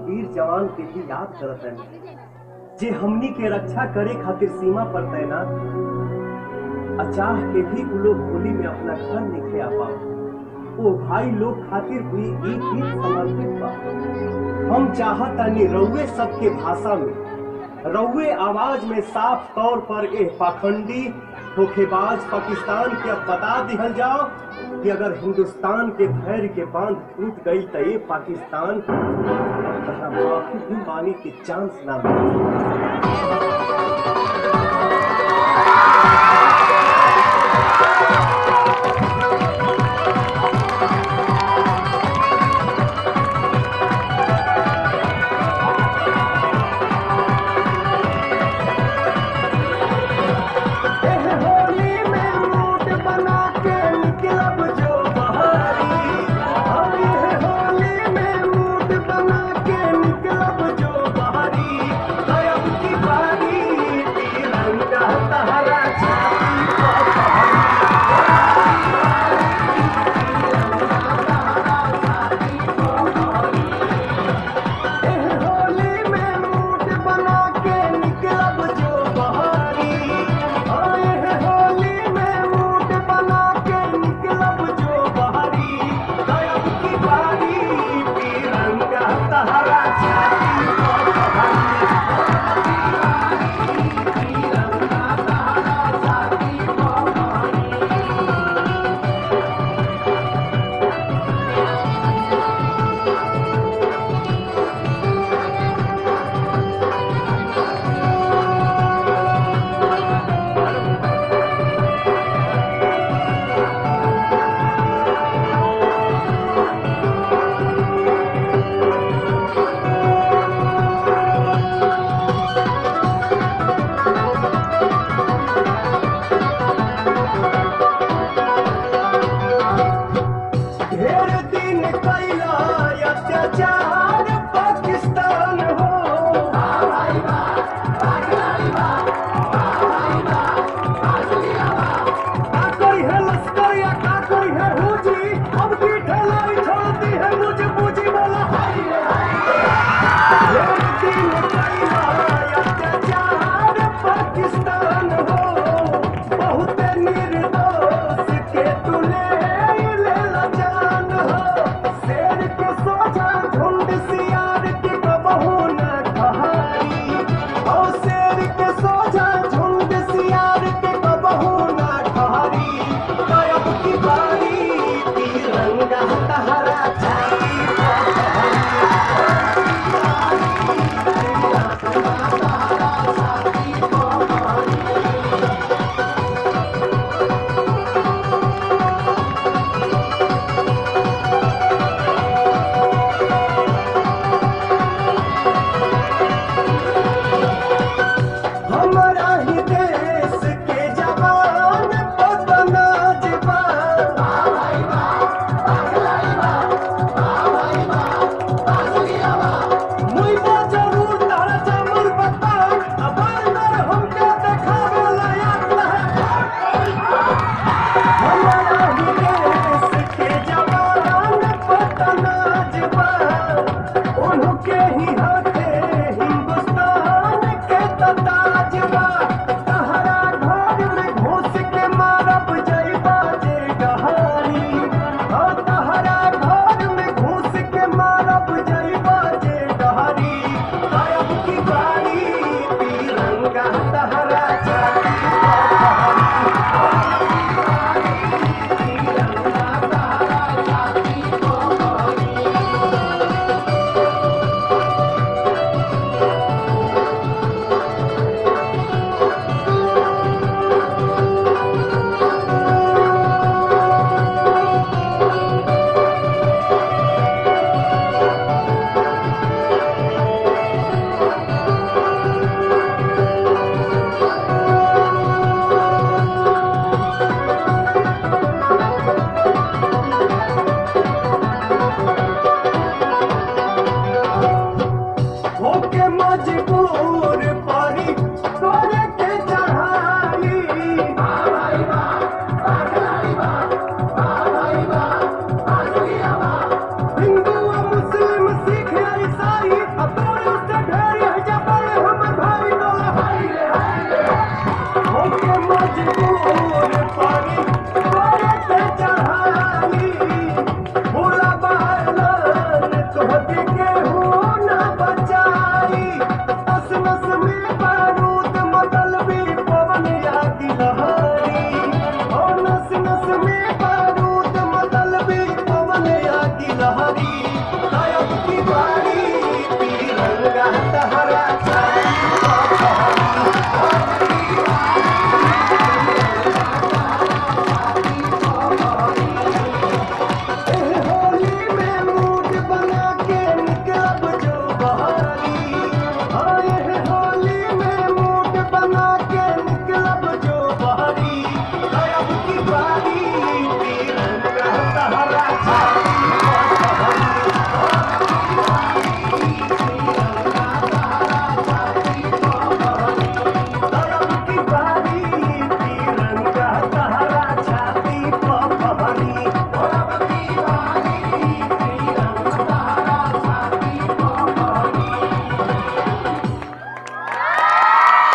वीर जवान के भी याद करत हन जे हमनी के रक्षा करे खातिर सीमा पर तैनात अचाह के भी उ लोग होली में अपना घर निकले आ पाओ ओ भाई लोग खातिर हुई ई गीत समर्पित बा हम चाहतानी रउए सबके भाषा में रउए आवाज में साफ तौर पर एह पाखंडी धोखेबाज पाकिस्तान के अब बता दिहल जाओ कि अगर हिंदुस्तान के धैर्य के बांध टूट गई तो ये पाकिस्तान तथा माफी भी माने के चांस ना मिले एह होली में मूड बना के निकलब जो बहारी हम एह होली में मूड बना के निकलब जो बहारी गयब की बारी तिरंगा तहरा छाती पर पहरी। एह होली में मूड बना के निकलब जो बहारी हाँ, एह होली में मूड बना के निकलब जो बहारी गयब की बारी तिरंगा तहरा छाती पर पहरी। ढेर दिन कैला अत्याचार पाकिस्तान हो का कोई है लश्कर या का कोई है हुजी अब की ढलाई छोड़ती है मुझे मुझे बोला हाय रे हाय ढेर दिन कैला अत्याचार पाकिस्तान हो बहुत निर्दोष के तुले ले ला जान हो शेर के सोचा झुंड सियार के कबहू न कहाई ओ शेर के सोचा झुंड सियार के कबहू न कहाई गायब की बारी तिरंगा तहरा छाती पर पहरी। हमारा ही देश के जवान पतना जबा मुइबा जरूर तारा जमर बता अब अंदर हमके देखावे लायक है हमारा ही देश के जवान पतना जबा उनके ही हाथे हिंदुस्तान के ताजबा तहरा घर में घुस के मारब जइबा जे गहारी हाँ तहरा घर में घुस के मारब जइबा जे गहारी गायब की बारी तिरंगा तहरा छाती पर पहरी। Thank हो